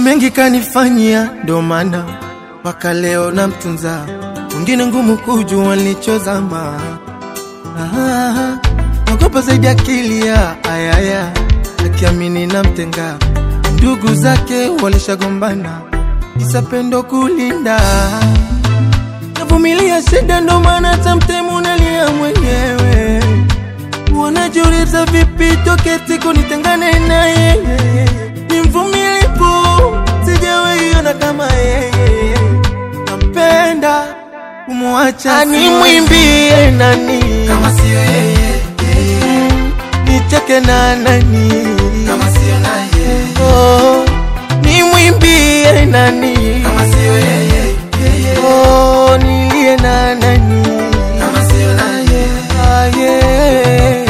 mengi kanifanyia, ndo maana mpaka leo namtunza. Wengine ngumu kujua nilichozama. Ah, naogopa zaidi akili ya ayaya, akiamini namtenga. Ndugu zake walishagombana, isa pendo kulinda. Navumilia shida, ndo maana hata mtemu nalia mwenyewe. Wanajiuliza vipi toke siku nitengane naye. Ni mvumilivu, sijawahi ona kama yeye. Nampenda kumwacha, nimwimbie nani kama sio yeye, nicheke na nani kama sio naye, oh, nimwimbie nani kama sio yeye, oh, nilie na nani kama sio naye, ah, yeah.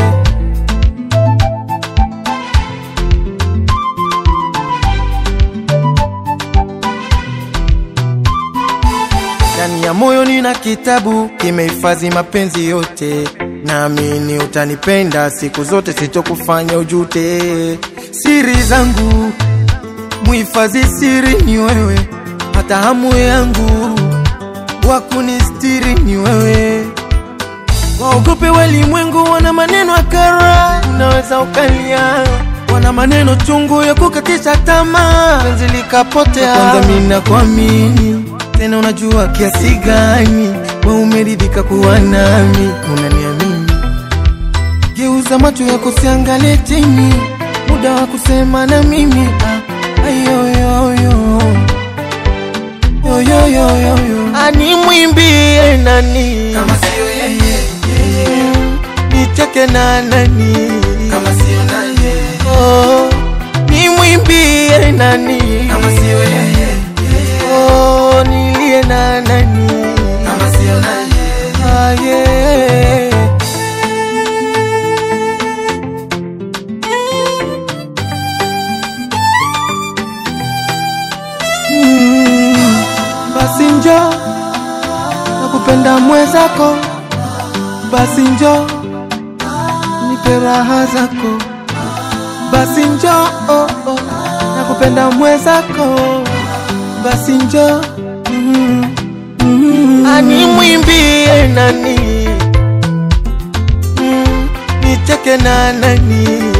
Ndani ya moyo nina kitabu kimehifadhi mapenzi yote, naamini utanipenda siku zote, sitokufanya ujute. Siri zangu muhifadhi, siri ni wewe, hata hamu yangu wa kunistiri ni wewe. Waogope walimwengu, wana maneno akara, unaweza ukalia, wana maneno chungu ya kukatisha tamaa, penzi likapotea. Kwanza mimi nakuamini tena, unajua kiasi gani we umeridhika kuwa nami, unaniamini. Geuza macho yako, siangalie chini, muda wa kusema na mimi ah, ayoyoyo yoyoyoyo, animwimbie nani kama sio yeye, nicheke na nani kama sio naye, oh, nimwimbie nani kama sio yeye, oh, nilie na nani kama sio naye, ah, yeah. Mm, basi njo nakupenda mwezako, basi njo nipe raha zako, basi njo oh, oh, nakupenda mwezako, basi njo mm, mm, animwimbie nani mm, nicheke na nani